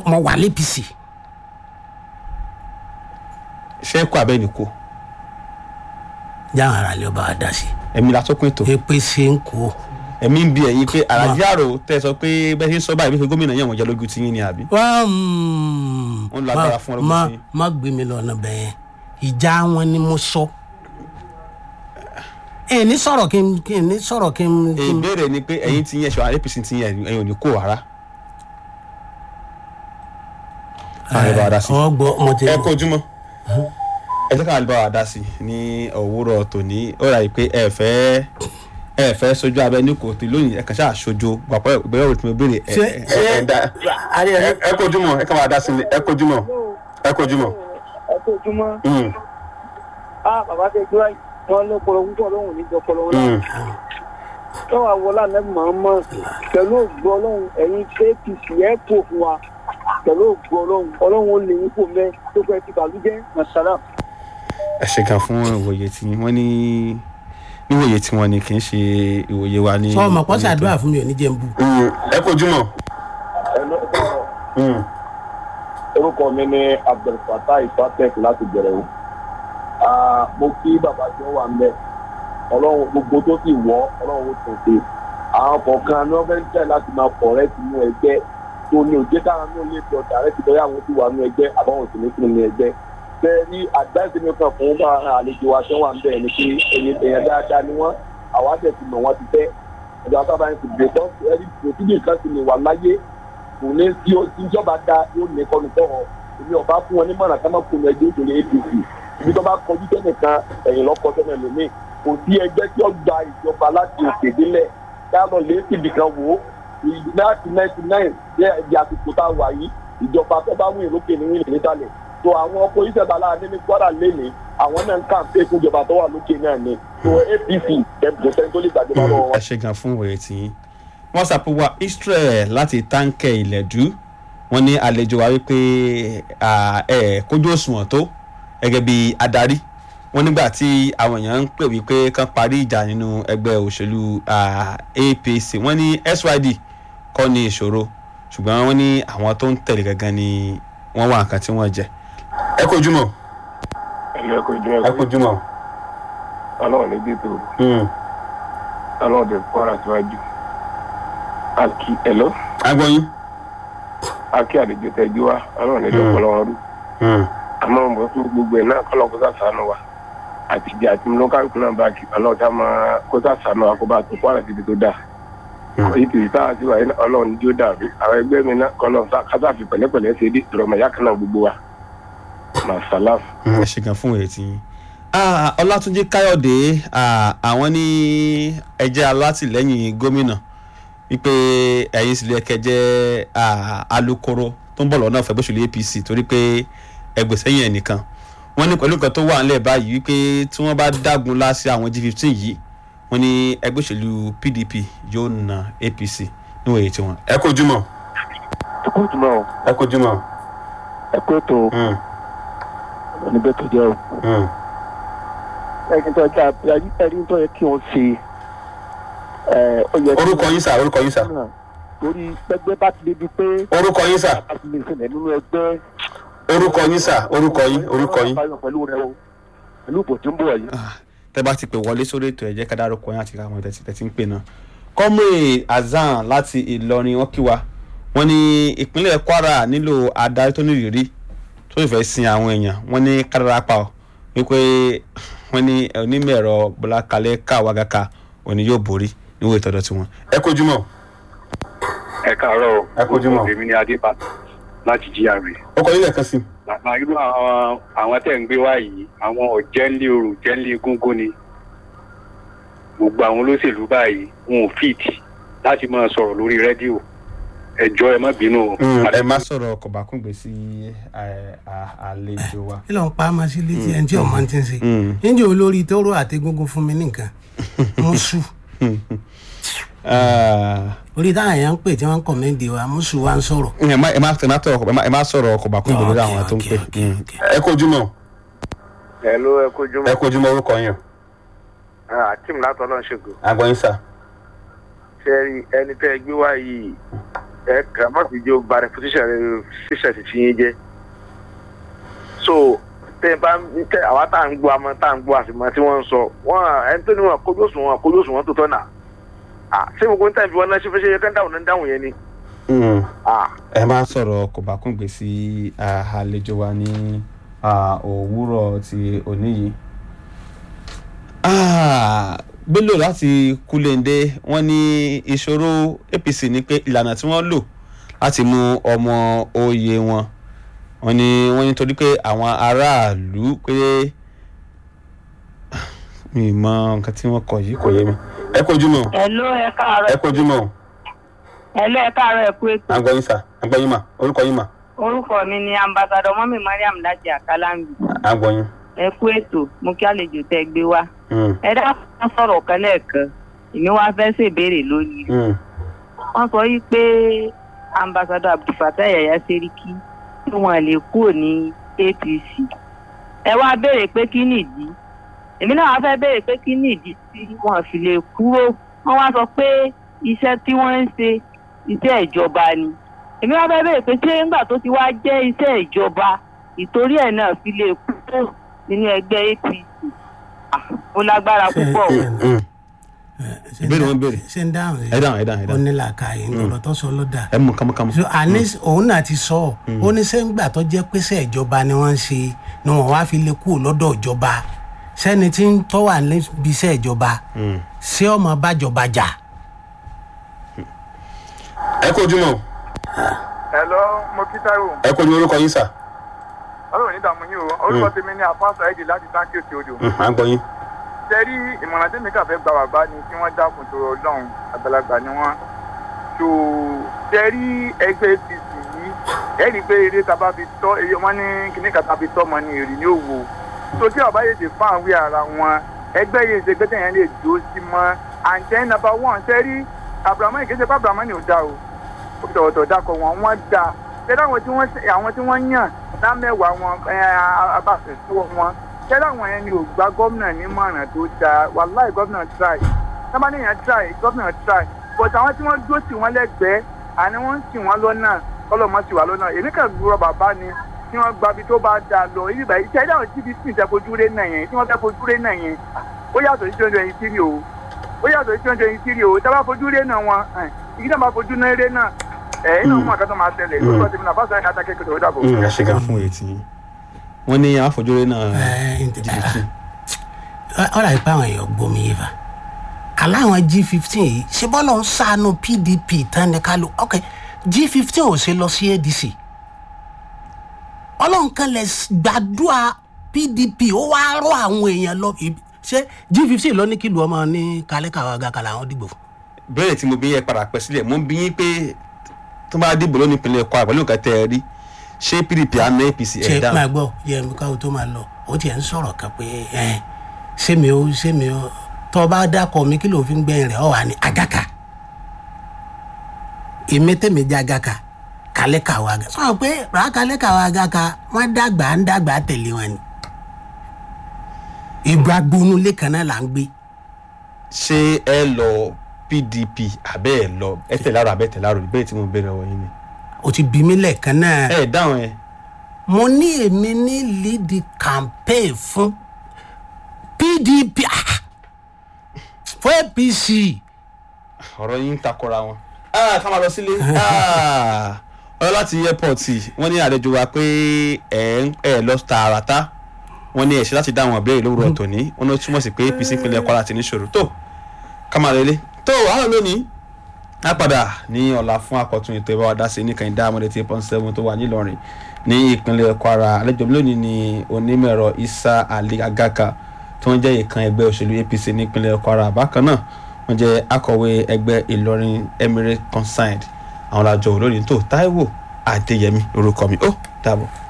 mo mo wà l'APC ṣé kó abẹ́ ní kó jáwọn ara lè ọba wa dá sí ẹ̀mí la tó pín tó APC ń kó ẹ̀mí ń bi ẹ̀yin pé àràjì àrò tẹ́ ẹ sọ pé bẹ́ẹ̀ ṣe ń sọ báyìí bí gómìnà yẹn wọ́n jẹ́ lójú tiyín ni àbí. wọ́n Wọ́n lo agbára fún ọlọ́gbọ́n má sí. má gbé mi lọ́nà bẹ́ẹ̀ ìjà wọn ni mo sọ ẹ ní sọ̀rọ̀ kí n kí n ní sọ̀rọ̀ kí n kí n ìbéèrè ni pé ẹ̀yin ti yẹn ṣọ APC ti yẹn ẹ̀yin ò ní kó rárá. ààrẹ bá wa dá sí. ọgbọ mo ti ẹ kó ojúmọ́ ẹ jẹ́ ká bá wa dá sí ní òwúrọ̀ tòní ó rà yìí pé ẹ fẹ́ ẹ fẹ́ sojú abẹ ní kòtò lónìí ẹ kàn ṣáà sojú gbàpọ̀ ìgbéyàwó tí mo béèrè ẹ Ṣé- ẹ ẹ dá ẹ ẹ kó ojúmọ́ ẹ kàn máa dá sí ni ẹ kó ojúmọ́ ẹ kó ojúmọ́. ẹ kó ojúmọ́ Mm, á bàbá tẹ gbé wáyé wọn ló pọlọ púpọ̀ lóhùn níjọ pọlọ wọn mm. náà lọ́wọ́ àwọlá nẹ́bí máa ń mọ̀ pẹ̀lú ògbó ọlọ́run ẹ̀yin apc ẹ̀ kó fún wa pẹ̀lú ògbó ọlọ́run ọlọ́run ó lè yín kó mẹ́ tó fẹ́ ti bàlújẹ́ masara. ẹ ṣe kan fún ìwòye tí wọ́n ní níwòye tí wọ́n ní kì í ṣe ìwòye wa ní. sọ ma pọ́sí àdúrà fún mi ò ní jẹ́ n bú Mm, ẹ kó ojúmọ́. ẹ ló sọ̀rọ̀ Mm. orúkọ mi ní abdulfatah ifatek láti bẹ̀rẹ̀ o Ah, mo kí bàbá tí wọ́n wà ń bẹ̀ ọlọ́run gbogbo tó sì wọ́ ọlọ́run ó tún ṣe àwọn kọ̀ọ̀kan ní wọ́n fẹ́ ń tẹ̀ láti máa pọ̀ rẹ́ sínú ẹgbẹ́ tó ní òjé káwọn náà lè fi ọ̀tà rẹ́ sí bẹ́ẹ̀ àwọn tí wà nínú ẹgbẹ́ àbáwọn sì ní sínú ní ẹgbẹ́ bẹ́ẹ̀ ni àgbáyé mi kan fún bá àlejò wa tí wọ́n wà ń bẹ̀ ni pé èyí èèyàn dáadáa ni wọ́n àwa tẹ̀ ti mọ̀ wọ́n ti fẹ́ ọjọ́ àtàbà ń sùn gbèsè ẹni pòsídìí kan sì lè wà láyé kò ní tí ó tí ìjọba da yóò ní kọ́nu tọ̀rọ̀ èmi ọba fún wọn ní mọ̀nà ká má kunu ẹgbẹ́ òṣèlú apc ibi tó bá kọjú sẹ́nìkan ẹ̀yìn lọ́kọ sẹ́nì lómi kò sí ẹgbẹ́ tí ó gba ìjọba láti òkè délẹ̀ dáná lé síbi kan wò ó láti ninety nine jẹ́ ẹ̀dí àsìkò tá a wà yìí ìjọba tó bá wíìn lókè ní wíìn nísàlẹ̀ tó àwọn ọkọ̀ ìṣẹ̀dá láàrin ní gbọ́dà lẹ́nìí àwọn náà ń kàǹpé fún ìjọba tó wà lókè náà ni tó apc ẹ̀bùn sẹ́ni tó lè gbàjọba lọ́wọ́ wọn. ẹ ṣe gan fún ìwòye tí yín wọ́n ṣàpèwà israel láti táǹkẹ̀ ìlẹ̀dú wọ́n ní àlejò wa wípé à, ẹ kójú òṣùwọ̀n tó gẹ́gẹ́ bí adarí wọ́n nígbà tí àwọn èèyàn ń pè wípé kán parí ìjà nínú ẹgbẹ́ òṣèlú à, apc wọ́n ní syd kọ́ ní ìṣòro ṣùgbọ́n wọ́n ní àwọn tó ń tẹ̀lé gangan ni wọ́n wà nǹkan tí wọ́n jẹ. ẹ kojú mọ́ ẹ kò jẹ́ ẹ kojú mọ́. ọlọ́run ní bí tó ọlọ́run tẹ kọ́ra síwájú àkí ẹ̀lọ́ agbọ́yìn. àkí àlejò tẹ́jú wa ọlọ́run ní dọ́kọ̀ lọ́wọ́ rú àmọ́ mo fún gbogbo ẹ̀ náà kọ́lọ́ kó sá sànù wa àtijọ́ àti lókàlùkù náà bá kí ọlọ́run tá máa kó sá sànù wa kó bá tó kọ́ra síbi tó dáa èyí kì í sáà sí wa yìí náà ọlọ́run ní jó dàbí àwọn ẹgbẹ́ mi náà kọ́lọ́ kásáfì pẹ̀lẹ́pẹ̀lẹ́ ṣe dé ìrọ̀mọ̀ yá kan náà gbogbo wa màsálàf. ẹ ṣe gan fún ètí yín Ah, ọlátúnjí káyọ̀dé ah, àwọn ní ẹjẹ́ alátìlẹ́yìn gómìnà wípé ẹ̀yin sì lè kẹjẹ́ ah, alukoro tó ń bọ̀ lọ́nà fẹ̀gbẹ́sọ̀lù apc torí pé ẹgbẹ̀sẹ̀yìn ẹnìkan wọ́n ní pẹ̀lú nǹkan tó wà ńlẹ̀ báyìí wípé tí wọ́n bá dágun láti àwọn g15 yìí wọ́n ní ẹgbẹ́sọ̀lù pdp yóò na apc níwòye tiwọn. ẹ kojú mọ́ ẹ kó jùmọ̀ o ẹ kojú mọ́. ẹ kó tó oníbẹ̀ tó jẹ́ o. ẹni tó jẹ́ ẹni tó yẹ kí wọ́n ṣe ẹ, ó yẹ kí orúkọ wọ́n yín sà orúkọ yín sà náà torí pẹgbẹ bá ti débi pé orúkọ yín sà a ti lè ṣẹlẹ̀ nínú ẹgbẹ́ orúkọ yín sà orúkọ yín orúkọ yín. pẹ̀lú rẹ o pẹ̀lú ìbò tí ń bọ̀ yìí. Ah, tẹ́ bá ti pè wọlé sórí ètò ẹ̀jẹ̀ ká dárúkọ yín àti káwọn tẹ̀sí tẹ̀sí ń pè náà. kọ́mùrè azan láti ìlọrin wọn kí wa wọ́n ní ìpínlẹ̀ kwara nílò adarí tó nírìírí tó sì fẹ́ sin àwọn èèyàn wọ́n ní kádàrápà ọ́ wípé wọ́n ní onímọ̀ ẹ̀rọ bọ́lá kalẹ̀ káwágàkà òní yóò borí níwò ìtọ́jọ́ tiwọn. ẹ kojú mọ́ ẹ káàárọ̀ o. Ẹ kú ojúmọ́. èmi ni adébá láti gra ọkọ yín lẹ́ẹ̀kan sí. bàbá irú àwọn àwọn tẹ̀ ń gbé wá yìí àwọn ọ̀jẹ̀ńlé orò jẹ́ńlé gúngún ni gbogbo àwọn olóṣèlú báyìí wọn ò fìtì láti máa sọ̀rọ̀ lórí rédíò ẹjọ́ ẹ má bínú o. ẹ má sọ̀rọ̀ kọ̀bákùngbé sí ẹ, à- àlejò wa. kí ló ń pa á máa sí létí ẹni tí ọmọ ti ń ṣe Mm. níjẹ́ olórí tó rò àtẹ̀gúngún fún mi nìkan mùsù Ah, orí táwọn èèyàn ń pè tí wọ́n ń kọ̀mẹ́ǹdì wa mùsù wa ń sọ̀rọ̀ ẹ má ẹ má ẹ má tọrọ ẹ má- ẹ má sọ̀rọ̀ kọ̀bákùngbé lórí àwọn tó ń pè. Okay, okay, okay. ẹ kojú mọ́ ẹ ló ẹ kó jùmọ̀ ẹ kojú mọ́ orúkọ yín. àtìm látọ̀ náà ṣègùn agbọ́yìn sà. ṣe rí ẹni tẹ́ ẹ gbé wá yìí ẹ kà má fi jó ba reputation rẹ ṣíṣẹ ti fi yín jẹ so tẹ bá ń tẹ àwa tá à ń gbọ́ àmọ́ tá à ń gbọ́ àtìmọ́ tí wọ́n ń sọ wọ́n ẹni tó ní wọn kójú òṣùwọ̀n kójú òṣùwọ̀n tó tọ́ nà à ṣé gbogbo ń tẹ̀ fi wọn náà ṣe fẹ́ ṣe yẹ kán dáhùn náà dáhùn yẹn ni Mm. à ẹ máa sọ̀rọ̀ kò bá kún gbé sí ah, àlejò wa ní ah, òwúrọ̀ ti òní yìí. Ah, Bello láti Kúlẹ̀ndé wọ́n ní ìṣòro APC ni pé ìlànà tí wọ́n lò láti mú ọmọ oyè wọn wọ́n ní wọ́n ní torí pé àwọn aráàlú pé mi ì mọ nǹkan tí wọ́n kọ yìí kò yé mi. ẹ kojú mọ́ Hello, ẹ káàárọ̀. ẹ kojú mọ́ Hello, ẹ káàárọ̀ ẹ kú ètò. àgbọ̀yìn sà àgbọ̀yìn mà orúkọ yín mà Orúkọ mi ni Ambassador Mọ́mí Mariam láti Àkàlàǹbì. àgbọ̀yìn. Ẹ kú ètò, mo kí àlejò tẹ́ gbé wá. Mm. Ẹ dákun wọ́n sọ̀rọ̀ kan lẹ́ẹ̀kan. Èmi wá fẹ́ ṣèbéèrè lórí. rẹ̀. Mm. Wọ́n sọ yí pé Ambassador Abdulfatai Yaya Seriki tí wọ́n lè kúrò ní APC. Ẹ wá béèrè pé kí nìdí. Èmi náà wá fẹ́ béèrè pé kí nìdí tí wọ́n fi lè kúrò. Wọ́n wá sọ pé iṣẹ́ tí wọ́n ń ṣe iṣẹ́ ìjọba ni èmi wá fẹ́ bẹ̀rẹ̀ pé ṣé ńgbà tó ti wá jẹ́ iṣẹ́ ìjọba ìtorí ẹ̀ náà fi lè kúrò nínú ẹgbẹ́ apc Ah, ó lágbára púpọ̀ o. Mm. Ìbéèrè wọn béèrè. ṣe ń dáhùn ẹ dáhùn ẹ dáhùn ẹ ó dáhùn ní làákàyè ọ̀rọ̀ tó sọ ló dà ẹ mú kámúkámú. so àní òun náà ti sọ ọ ó ní sẹ́ńgbà tó jẹ́ pẹ́sẹ́ ìjọba ni wọ́n ń ṣe ni wọ́n wá fi lè kúrò lọ́dọ̀ ìjọba sẹ́ni tí ń tọ́ wà níbi iṣẹ́ ìjọba Mm. ṣé ọmọ bájọba jà ẹ kojú mọ́ hello mo kí táíwò ẹ kojú orúkọ yín sà. ọlọ́run ní ìdààmú yín o orúkọ tèmi ní àfáàsà ẹ̀dì láti táǹkì òkè odò Mm, à ń gbọ́ yín. tẹ́rí ìmọ̀ràn tèmi kà fẹ́ gba bàbá ni kí wọ́n dákun tó ọlọ́run àgbàlagbà ni wọ́n tó tẹ́rí ẹgbẹ́ apc yìí ẹ̀rí pé eré tá a bá fi tọ́ eré wọn ní kíní kan tá a fi tọ́ ọmọ ní èrè ní òwò tó tí ọba yèdè fún àwí ara wọn ẹgbẹ́ yìí ṣe gbẹ́tẹ̀ yẹn lè dúró sí mọ́ and then number one tẹ́rí abrahamu ìkéṣe pé abrahamu ni ò dá o ó fi tọ̀wọ̀tọ̀ dákọ̀ wọn wọ́n dá tẹ́lẹ̀ àwọn tí wọ́n àwọn tí wọ́n yàn lámẹ́wàá wọn abáfẹ́ tó wọn tẹ́lẹ̀ àwọn yẹn ni ò gba gómìnà nímọ̀ràn tó dáa wàláì gómìnà try sábà níyàn try gómìnà try but àwọn tí wọ́n dúró tì wọ́n lẹ́gbẹ̀ẹ́ àní wọ́n ń tì wọ́n lọ́nà kọ́lọ́mọ́ tì wá lọ́nà èmi kàn gbúrọ̀ bàbá ni tí wọ́n gba ibi tó bá da lọ ibi báyìí tẹ́lẹ̀ àwọn tí bíi tẹ̀ fojú rẹ̀ náà yẹn tí wọ́n fẹ́ fojú rẹ̀ náà yẹn ó yàtọ̀ sí twenty twenty three o ó yàtọ̀ sí twenty twenty three o tá a bá fojú rẹ̀ náà wọn ìdí náà bá fojú náà rẹ̀ náà ẹ̀ iná mọ̀ àkàtọ̀ máa tẹ̀lé lórúkọ tèmi náà fásitì náà dákẹ́ kẹtọ̀ ó dàbọ̀. ẹ ṣe gan fún etí yín. wọ́n ní àfojúrí náà ọ̀rọ̀ àìpé àwọn èèyàn gbomi yìí fa aláwọn g fifteen yìí ṣe bọ́lọ̀ ń sànú pdp tán ní ká ló ok g fifteen ò ṣe lọ sí adc ọlọ́run kan lè gbàdúrà pdp ó wá rọ àwọn èèyàn lọ ibi- ṣé g fifteen ló ní kí lu ọmọ ní kálíkàwá gàkàlà àwọn dìbò fún. bẹ́ẹ̀ tí mo bí yẹ padà pẹ́ sílẹ̀ mo ń bí yín pé tó bá dìbò lónìí ìpínlẹ̀ Kwara pẹ̀lú nǹkan tẹ́ ẹ rí ṣé PDP àná APC ṣe ẹ̀ dáhùn. máa gbọ́ yẹ mi káwọn tó máa lọ ó tiẹ̀ ń sọ̀rọ̀ kan pé ẹ ṣé mi ó ṣé mi ó tọ́ bá dákọ̀ mi kí ló fi ń gbẹ̀yìn rẹ̀ ọ̀ wà ní agaka èmi tèmi jẹ́ agaka kálẹ̀ kàwé aga sọ pé rà kálẹ̀ kàwé agaka wọ́n dàgbà ń dàgbà tẹ̀lé wọn ni ìgbà gbónú lẹ́kàn náà là ń gbé ṣé ẹ lọ PDP àbẹ́ ẹ lọ ẹ tẹ̀lé àrò àbẹ́ tẹ̀lé àrò ìbéèrè tí mo béèrè ọ̀wọ́ yín ni. o ti bí mi lẹ́ẹ̀kan náà ẹ dáhùn ẹ mo ní èmi ní lead campaign fún pdp ah, fún apc ọ̀rọ̀ yín ń takora wọn. Ah, ká máa lọ sílé Ah, ọ̀rọ̀ láti airport wọ́n ní àlejò wa pé ẹ̀ ń ẹ̀ lọ tààràtà wọ́n ní ẹ̀ṣẹ̀ láti dá àwọn ìbéèrè lówùrọ̀ tòní wọ́n ló túmọ̀ sí pé APC ìpínlẹ̀ Kwara ti níṣòro tó ká máa lélẹ̀ tó àwọn lónìí á padà ní ọ̀la fún àkọ́tún ètò ìbáwá dá sí nìkan ìdá àmọ́dé tí pọ́n seven tó wà nílọrin ní ìpínlẹ̀ Kwara àlejò mi lónìí ni onímọ̀-ẹ̀rọ Isa Ali Agaka tó ń jẹ́ ìkan ẹgbẹ́ òṣèlú APC nípínlẹ̀ Kwara bákan náà wọ́n jẹ́ akọ̀wé ẹgbẹ́ Ìlọrin Emirate Concerned àwọn làjọ olórí tó Táíwò Adéyẹmí lórúkọ mi ó dàbọ̀.